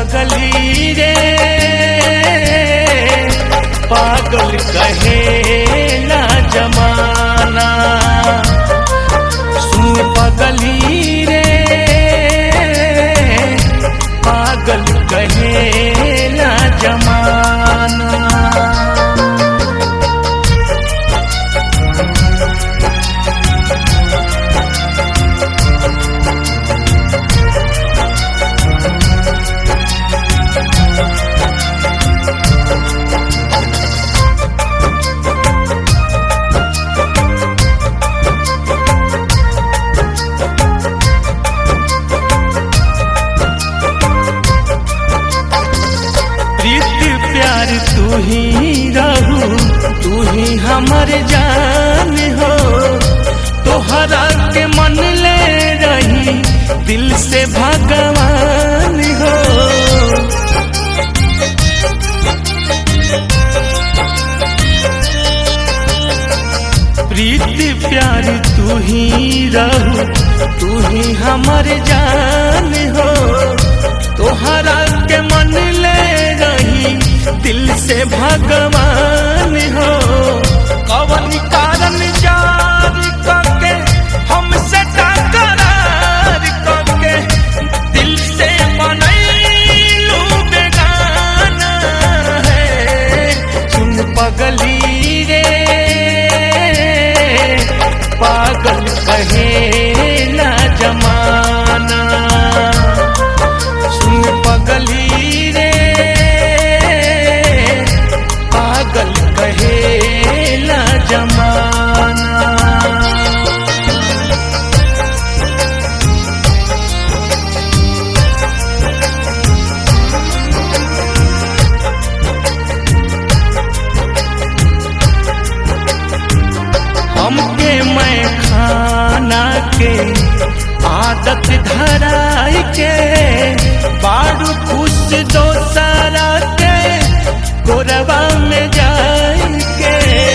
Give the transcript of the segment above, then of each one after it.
पगली रे पागल कहेला जमाना सुन पगली रे पागल कहेला जमाना प्रीत प्यार तू ही रहू तू ही हमर जान हो तोहरा के मन ले रही दिल से भगवान हो प्रीत प्यार तू ही रहू तू ही हमर जान हो तोहरा के मन ले रही दिल से भगवान हो कवन कारण जार करके हमसे टकरार करके दिल से बनैलू बेगाना है सुन पगली रे पागल कहेला जमाना सुन पगली रे पागल कहेला जमाना हमके मैं खाना के आदत धराई के बारू खुश दो सारा के गोरवा में जाई के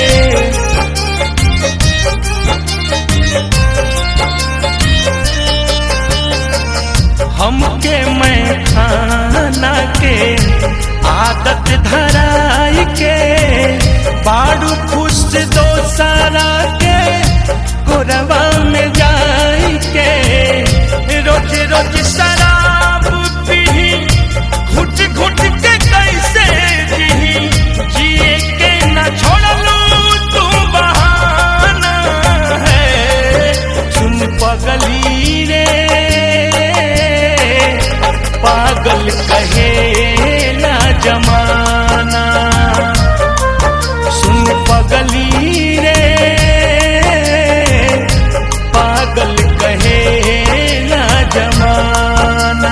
हमके मैं खाना के आदत धराई के बारू खुश दो सारा के गोरवा में जाई के रोज रोज शराब पी घुट घुट के कैसे जी जिए के न छोड़लू तू बहाना है सुन पगली रे पागल कहेला जमाना सुन पगली रे पागल कहेला जमाना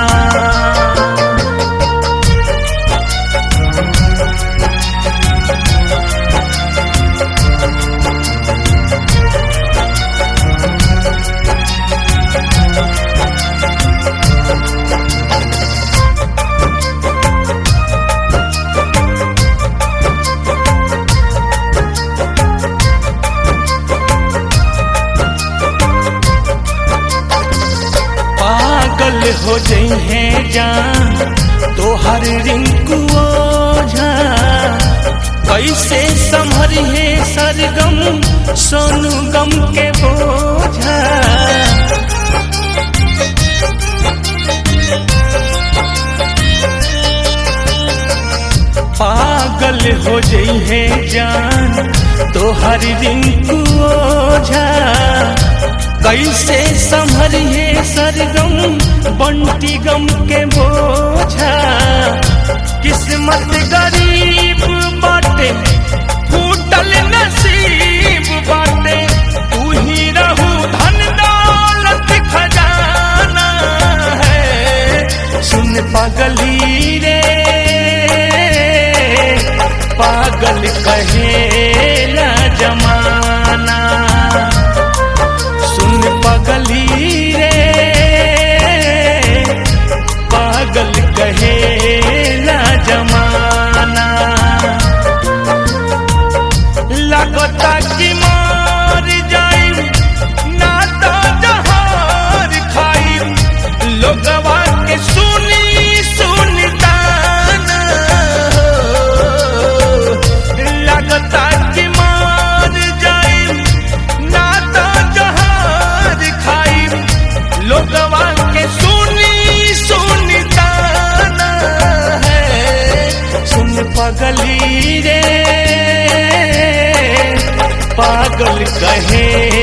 पागल हो जइहे जान तोहर रिंकू ओझा कैसे संभरिहे सरगम सोनू गम के बोझा पागल हो जइहे जान तोहर रिंकू ओझा कैसे संभरिए सरगम बंटी गम के बोझा किस्मत गरीब बाटे फूटल नसीब बाटे तू ही रहू धन दौलत खजाना है सुन पगली रे पागल कहेला जमाना सुन पगली रे पागल कहेला जमाना लगता कि मार जाई ना तो जहार खाई लोगवा के सुनी सुनता पागल कहे